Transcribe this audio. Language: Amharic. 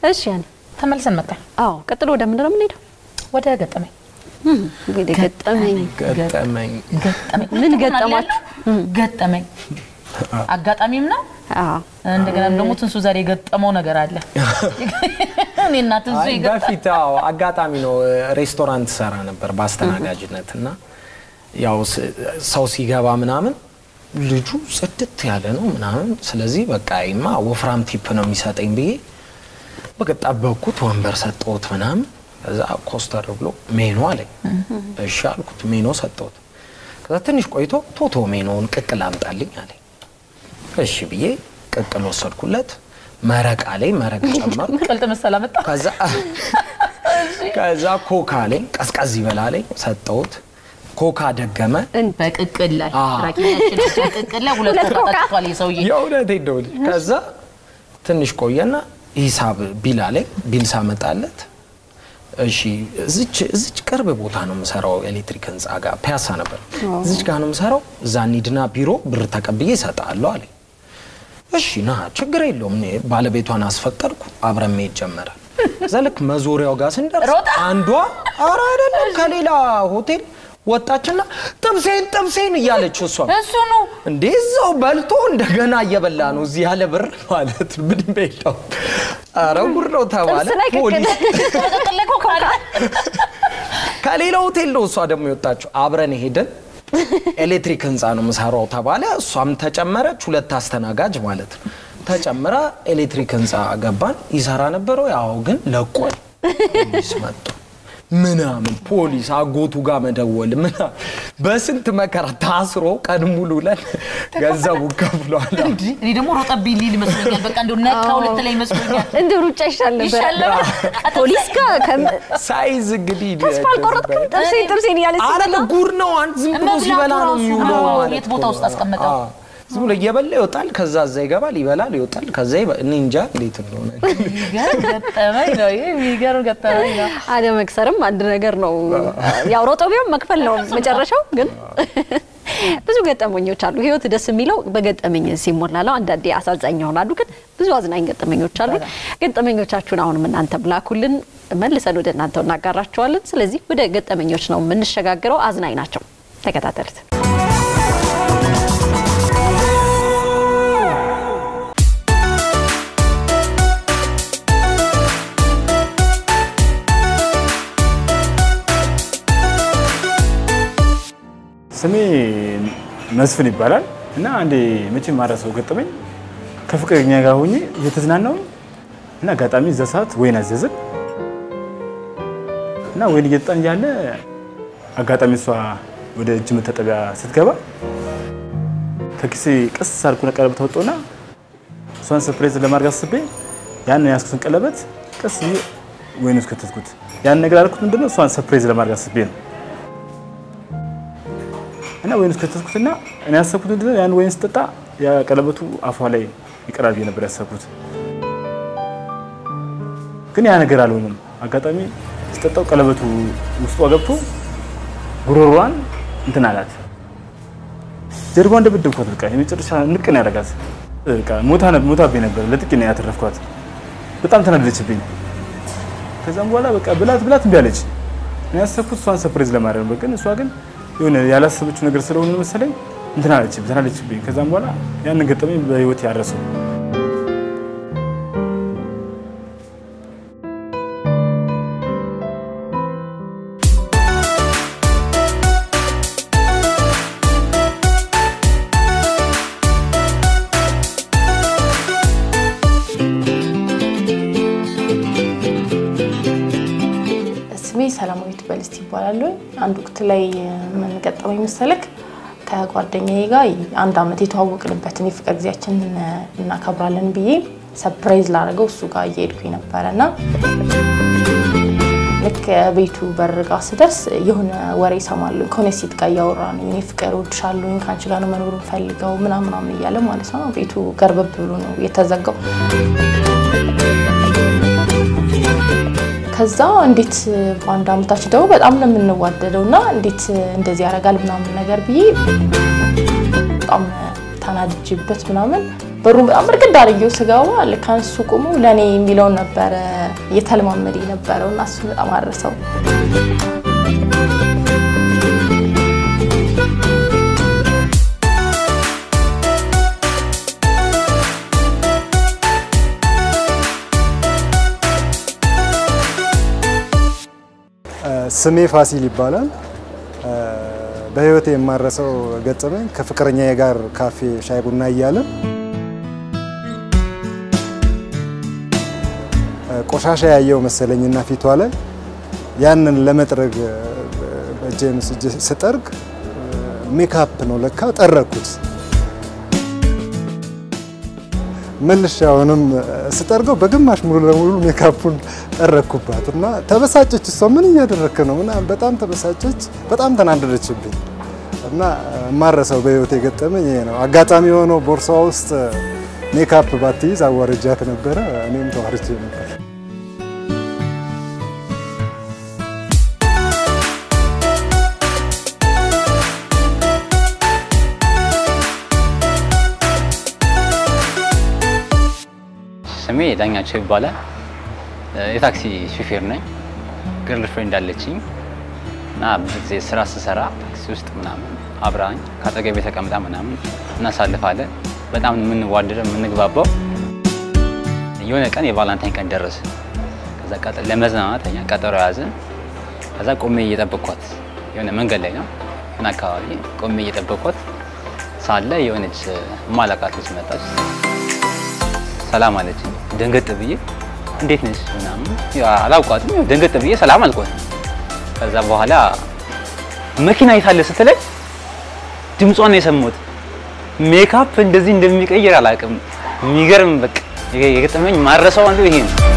እሺ ያኔ ተመልሰን መጣን። አዎ፣ ቀጥሎ ወደ ምንድን ነው የምንሄደው? ወደ ገጠመኝ እንግዲህ ገጠመኝ ገጠመኝ ገጠመኝ ምን ገጠማችሁ? ገጠመኝ አጋጣሚም ነው። አዎ እንደገና ደግሞ ትንሱ ዛሬ የገጠመው ነገር አለ። እኔና ትንሱ አይ የገጠ- በፊት አዎ አጋጣሚ ነው። ሬስቶራንት ሰራ ነበር በአስተናጋጅነት እና ያው ስ- ሰው ሲገባ ምናምን ልጁ ጽድት ያለ ነው ምናምን። ስለዚህ በቃ ይማ ወፍራም ቲፕ ነው የሚሰጠኝ ብዬ በቃ ጠበቅኩት፣ ወንበር ሰጠሁት ምናምን። ከዛ ኮስተር ብሎ ሜኖ አለኝ። እሺ አልኩት፣ ሜኖ ሰጠሁት። ከዛ ትንሽ ቆይቶ ቶቶ ሜኖውን ቅቅል አምጣልኝ አለኝ። እሺ ብዬ ቅቅል ወሰድኩለት። መረቅ አለኝ፣ መረቅ ጨመርኩ። ቀልጥ መሰላ መጣ። ከዛ ከዛ ኮካ አለኝ ቀዝቀዝ ይበላ አለኝ ሰጠሁት። ኮካ ደገመ። በቅቅል ላይ አዎ። ራቂያችን በቅቅል ላይ ሁለት ሁለት ኮካ ኮካ። ጠጥቷል የሰውዬ። የእውነቴን ነው ልጅ። ከዛ ትንሽ ቆየና ሂሳብ ቢል አለኝ። ቢል ሳመጣለት እሺ እዚች እዚች ቅርብ ቦታ ነው የምሰራው፣ ኤሌክትሪክ ህንፃ ጋር ፒያሳ ነበር። እዚች ጋር ነው የምሰራው። እዛ እንሂድና ቢሮ ብር ተቀብዬ እሰጥሃለሁ አለኝ። እሺ ና ችግር የለውም። እኔ ባለቤቷን አስፈቀድኩ። አብረን መሄድ ጀመረ። እዛ ልክ መዞሪያው ጋር ስንደርስ ሮጣ? አንዷ ኧረ አይደለም ከሌላ ሆቴል ወጣችና ጥብሴን ጥብሴን እያለች እሷ እሱ ነው እንዴ እዛው በልቶ እንደገና እየበላ ነው እዚህ ያለ ብር ማለት ነው። ምንም የለውም። ኧረ ጉድ ነው ተባለ። ጥብስ ላይ ቅቅል። ፖሊስ በቅቅል ላይ ኮካ አለ። ከሌላ ሆቴል ነው እሷ ደግሞ የወጣችው። አብረን ሄደን ኤሌክትሪክ ህንፃ ነው የምሰራው ተባለ። እሷም ተጨመረች፣ ሁለት አስተናጋጅ ማለት ነው ተጨምራ ኤሌክትሪክ ህንፃ ገባን። ይሰራ ነበረው ያው ግን ለቆል ፖሊስ መጡ ምናምን ፖሊስ አጎቱ ጋር መደወል ምናምን በስንት መከራ ታስሮ ቀን ሙሉ ለን ገንዘቡ ከፍሏል። እንዲህ እኔ ደግሞ ሮጠብኝ ሊል ይመስለኛል። በቃ እንደው ነካው ልትለኝ ይመስለኛል። እንደ ሩጫ ይሻል ነበር። ይሻል ነበር። ፖሊስ ጋር ከም- ሳይዝ እንግዲህ ተስፋ አልቆረጥክም? ጥብሴን ጥብሴን እያለች አረ ጉድ ነው። አንድ ዝም ብሎ መብላቱ ሲበላ ነው ራሱ የሚውለው ነው። ማለት የት ቦታ እኮ ውስጥ ነው። አስቀመጠው? አዎ። ዝም ብሎ እየበላ ይወጣል። ከዛ እዛ ይገባል፣ ይበላል፣ ይወጣል። ከዛ ይበ- እኔ እንጃ እንዴት እንደሆነ የሚገርም ገጠመኝ ነው። ይሄ የሚገርም ገጠመኝ ነው። አለመክሰርም አንድ ነገር ነው። ያው ሮጦ ቢሆን መክፈል ነው መጨረሻው። ግን ብዙ ገጠመኞች አሉ። ህይወት ደስ የሚለው በገጠመኝ ሲሞላ ነው። አንዳንዴ አሳዛኝ ይሆናሉ፣ ግን ብዙ አዝናኝ ገጠመኞች አሉ። ገጠመኞቻችሁን አሁንም እናንተ ብላኩልን፣ መልሰን ወደ እናንተው እናጋራቸዋለን። ስለዚህ ወደ ገጠመኞች ነው የምንሸጋግረው። አዝናኝ ናቸው። ተከታተሉት። ስሜ መስፍን ይባላል እና አንዴ መቼም ማረሰው ገጠመኝ ከፍቅረኛ ጋር ሆኜ እየተዝናናው እና አጋጣሚ እዛ ሰዓት ወይን አዘዝን እና ወይን እየጠጣን እያለ አጋጣሚ እሷ ወደ እጅ መታጠቢያ ስትገባ ከኪሴ ቀስ አልኩ ቀለበት ወጣውና እሷን ሰርፕራይዝ ለማድረግ አስቤ ያን ያስኩትን ቀለበት ቀስ ብዬ ወይን ውስጥ ከተትኩት። ያን ነገር አልኩት ምንድነው እሷን ሰርፕራይዝ ለማድረግ አስቤ ነው እና ወይን ውስጥ ከተትኩትና እኔ ያሰብኩት ምንድነው ያን ወይን ስጠጣ ያ ቀለበቱ አፏ ላይ ይቀራል ብዬ ነበር ያሰብኩት። ግን ያ ነገር አልሆነም። አጋጣሚ ስጠጣው ቀለበቱ ውስጧ ገብቶ ጉሮሯን እንትን አላት። ጀርባዋን እንደበደብኳት በቃ የመጨረሻ ንቅ ነው ያደረጋት። በቃ ሞታ ሞታብኝ ነበር። ለጥቂት ነው ያተረፍኳት። በጣም ተናደደችብኝ። ከዛም በኋላ በቃ ብላት ብላት እምቢ አለች። እኔ ያሰብኩት እሷን ሰርፕራይዝ ለማድረግ ነው። ግን እሷ ግን የሆነ ያላሰበችው ነገር ስለሆነ መሰለኝ እንትን አለች ተናደደችብኝ። ከዛም በኋላ ያንን ገጠመኝ በህይወት ያረሰው ስሜ ሰላማዊት በልስት ይባላሉ። አንድ ወቅት ላይ ምን ገጠመኝ መሰለክ? ከጓደኛዬ ጋር አንድ አመት የተዋወቅንበትን የፍቅር ጊዜያችንን እናከብራለን ብዬ ሰፕራይዝ ላደረገው እሱ ጋር እየሄድኩኝ ነበረ እና ልክ ቤቱ በር ጋር ስደርስ የሆነ ወሬ እሰማለሁ። ከሆነ ሴት ጋር እያወራ ነው። እኔ ፍቅር እወድሻለሁኝ ከአንቺ ጋር ነው መኖር ፈልገው ምናምን ምናምን እያለ ማለት ነው። ቤቱ ገርበብ ብሎ ነው የተዘጋው። ከዛ እንዴት በአንድ አመታችን ደግሞ በጣም ነው የምንዋደደው እና እንዴት እንደዚህ ያደርጋል ምናምን ነገር ብዬ በጣም ተናድጄበት ምናምን በሩን በጣም እርግድ አድርጌው ስገባ ልክ አንሱ ቁሙ ለእኔ የሚለውን ነበረ እየተለማመደ የነበረው እና እሱ በጣም አረሰው። ስሜ ፋሲል ይባላል። በህይወቴ የማረሰው ገጠመኝ ከፍቅረኛዬ ጋር ካፌ ሻይ ቡና እያለን ቆሻሻ ያየው መሰለኝና ፊቷ ላይ ያንን ለመጥረግ በእጄን ስጄ ስጠርግ ሜካፕ ነው ለካ ጠረኩት። መልሼ አሁንም ስጠርገው በግማሽ ሙሉ ለሙሉ ሜካፑን ጠረኩባት እና ተበሳጨች። እሷ ምን እያደረክ ነው ምናምን በጣም ተበሳጨች። በጣም ተናደደችብኝ እና የማረሰው በህይወት የገጠመኝ ይሄ ነው። አጋጣሚ የሆነው ቦርሳዋ ውስጥ ሜካፕ ባትይዝ አዋርጃት ነበረ። እኔም ተዋርጄ ነበር። ስሜ ዳኛቸው ይባላል። የታክሲ ሹፌር ነኝ። ግርል ፍሬንድ አለችኝ እና ብዙ ጊዜ ስራ ስሰራ ታክሲ ውስጥ ምናምን አብራኝ ከአጠገቤ ተቀምጣ ምናምን እናሳልፋለን። በጣም የምንዋደደው የምንግባባው። የሆነ ቀን የቫላንታይን ቀን ደረሰ። ከዛ ቀጠ ለመዝናናት እኛ ቀጠሮ ያዝን። ከዛ ቆሜ እየጠበኳት የሆነ መንገድ ላይ ነው እና አካባቢ ቆሜ እየጠበኳት ሳለ የሆነች ማላቃት ልጅ መጣች። ሰላም አለችኝ። ደንገጥ ብዬ እንዴት ነሽ ምናምን ያው አላውቃትም። ያው ደንገጥ ብዬ ሰላም አልኳት። ከዛ በኋላ መኪና የታለ ስትለኝ ድምጿን ነው የሰማሁት። ሜካፕ እንደዚህ እንደሚቀይር አላውቅም። የሚገርም በቃ የገጠመኝ ማረሰው አንዱ ይሄ ነው።